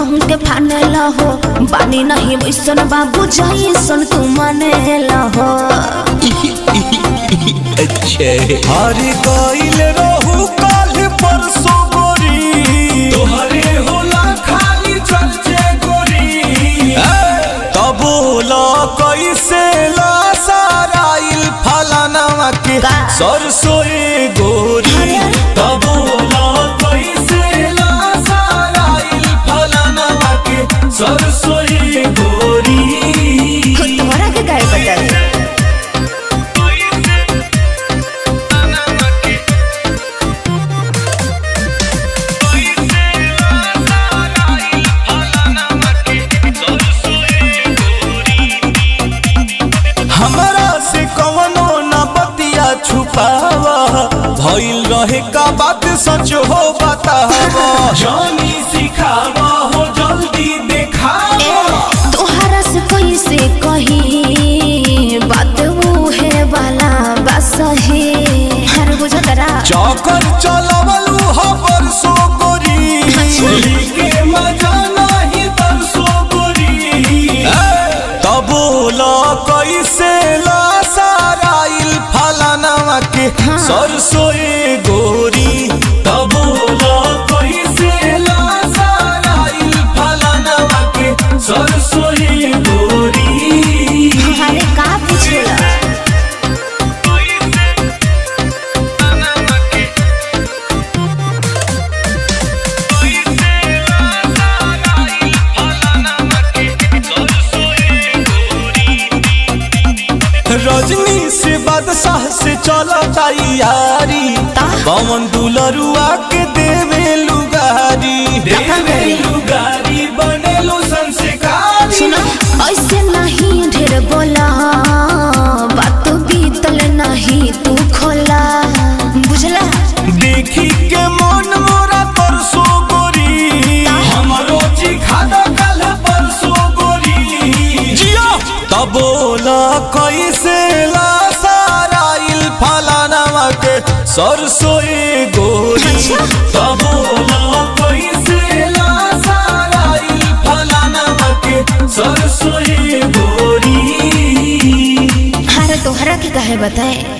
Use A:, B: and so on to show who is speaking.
A: हमहू के फाने हो बानी नहीं वैसन बाबू जैसन तू माने हो
B: अच्छे
C: हरी गईल रहू काल परसों गोरी
B: तोहरे होला खाली चर्चे गोरी
C: तबोला कैसे ला साराइल फलाना के
A: का?
C: सरसोए गोरी
B: तबोला कैसे ला साराइल फलाना के सरसोई गोरी
A: तुम्हारा के गाय बता
C: हमरा से कवनो न बतिया छुपावा भइल रहे का बात सच हो बतावा
B: जानी सिखावा हो जल्दी देखावा
A: तोहरा से कैसे कही बात वो है वाला बस है हर बुझतरा
C: चौकर चलवलू हो परसो गोरी
B: के मजा नहीं तरसो गोरी
C: तबोला कैसे ला साराइल फलाना के
A: हाँ।
C: सरसोए गोरी
B: तबोला कैसे ला साराइल फलाना के सरसोई गोरी
A: अरे का पूछेला
C: रजनी से बादशाह से चला तैयारी
A: ता?
C: पवन दुलरुआ के देवे लुगारी
B: देवे लुगारी बनेलो संस्कारी
A: सुना ऐसे नहीं ढेर बोला बात बीतल नहीं तू खोला बुझला
C: देखी के मन मोरा तरसो गोरी
B: हमरो चिखादा कल परसो गोरी
C: जियो तबोला कैसे ला साराइल फलाना के सरसोए गोरी
A: अच्छा।
B: तबोला कैसे ला साराइल फलाना के सरसोई गोरी
A: अरे तोहरा के कहे बताए